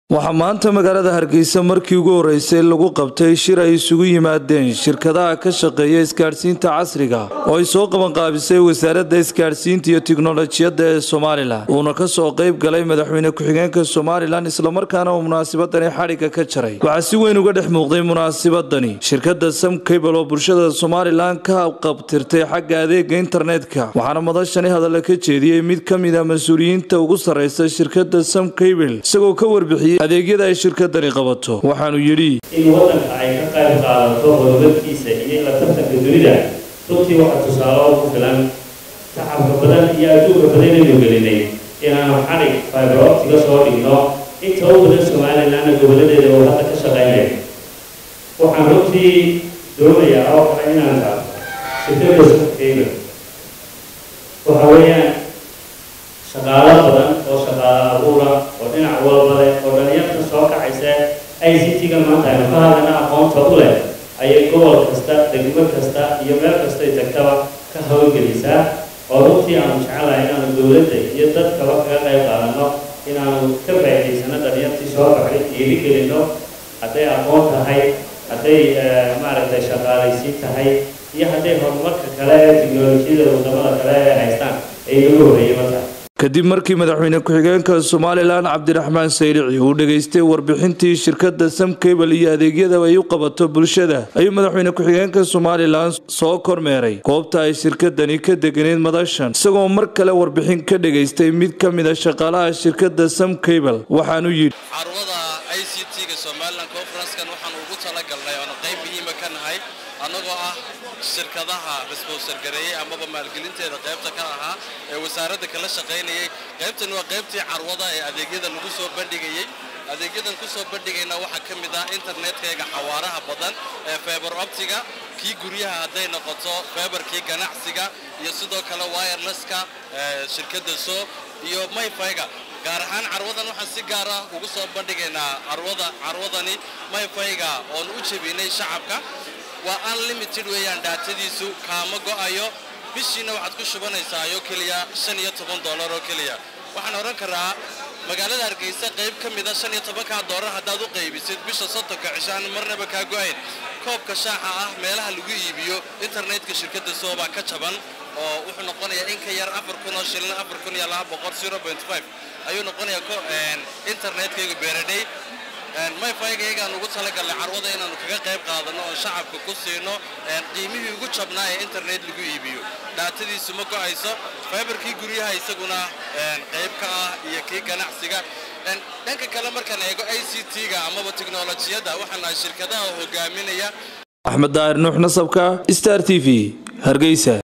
waxaa maanta magaalada hargeysa markii ugu horeysay lagu qabtay shir ay isugu yimaadeen shirkadaha ka shaqeeya isgaadhsiinta casriga oo ay soo qabanqaabisay wasaaradda isgaadhsiinta iyo tiknolojiyadda ee somalilan uuna ka soo qayb galay madaxweyne ku-xigeenka somalilan islamarkaana uu munaasabadani xadhigga ka jaray waxaa si weyn uga dhex muuqday munaasabadani shirkadda sam cable oo bulshada somalilan ka qabtirtay xagga adeega internetka waxaana madashani hadalla ka jeediyey mid ka mid a mas-uuliyiinta ugu sarreysa shirkadda sam cable isagoo ka warbixiyey adeegyada ay shirkadani qabato waxaanu yidhi in waddanka ay ka qayb qaadato horumarkiisa iyo la tartanka dunida runtii waxaa tusaale oo ku filan tacabka badan iyo adduunka badan aynu gelinay inaanu xadhig fibroptiga soo dhigno inta u badan somalilanna goboladeeda oo hadda ka shaqaynaya waxaan runtii doonayaa oo kale inaan taabto shirkadda sukeyga waxa weeyaan shaqaalo badan oo shaqaalo abuura oo dhinac walba leh oo dhalinyarta soo kacaysa i c t-ga maanta aynu ka hadlana aqoonta u leh ayay gobol kasta degmo kasta iyo meel kastay tagtaba ka hawlgelisaa oo runtii aanu jecelahay inaanu dowladda iyo dadkaba kaga qayb qaadano inaanu ka faa'idaysano dhalinyartii soo kacay dhiirigelino hadday aqoon tahay hadday maaragtay shaqaalaysiin tahay iyo hadday horumarka kale ee tiknolojiyada wadamada kale ee haystaan ay nagu horreeyaba tahay kadib markii madaxweyne ku-xigeenka somalilan cabdiraxmaan sayrici uu dhegaystay warbixintii shirkadda sam cable iyo adeegyada ay u qabato bulshada ayuu madaxweyne ku-xigeenka somalilan soo kormeeray goobta ay shirkadani ka deganeyd madashan isagoo mar kale warbixin ka dhegaystay mid ka mid a shaqaalaha shirkadda sam cable waxaanu yidhi carwada i c t-ga somalilan conferencekan waxaan ugu talagalnay oona qayb muhiima ka nahay annagoo ah shirkadaha responsor gareeyey amaba maalgelinteeda qaybta ka ahaa ee wasaaradda kala shaqaynayay qaybtan waa qaybtii carwada ee adeegyada lagu soo bandhigayey adeegyadan ku soo bandhigayna waxaa ka mid ah internetkayga xawaaraha badan ee feber optiga kii guryaha hadday noqoto feberkii ganacsiga iyo sidoo kale wirelesska shirkadda so iyo mayfayga gaar ahaan carwadan waxaan si gaar ah ugu soo bandhigaynaa carwada carwadani mayfayga oon u jebinay shacabka waa unlimited weeyaan dhaatadiisu kaama go'ayo bishiina waxaad ku shubanaysaa oo keliya shan iyo toban dollar oo keliya waxaan odhan karaa magaalada hargeysa qayb ka mida shan iyo tobankaa doolar haddaad u qaybisid bisha soddonka cishaan marnaba kaa go'ayn koobka shaaxa ah meelaha lagu iibiyo internetka shirkadda soobaa ka jaban oo wuxuu noqonayaa in ka yar afar kun oo shilin afar kun iyo laba boqol zero point five ayuu noqonayaa internetkayga beeradhay mayfayga iyagaan ugu talagalnay carwada inaanu kaga qayb qaadano oon shacabka ku siino qiimihii ugu jabnaa ee internet lagu iibiyo dhaatadiisu ma go'ayso faybarkii guryaha isaguna qayb ka ah iyo kii ganacsiga dhanka kale markaan eego i c t-ga amaba tiknolojiyadda waxaan nahay shirkadaha hogaaminaya axmed daahir nuux nasabka star t v hargeysa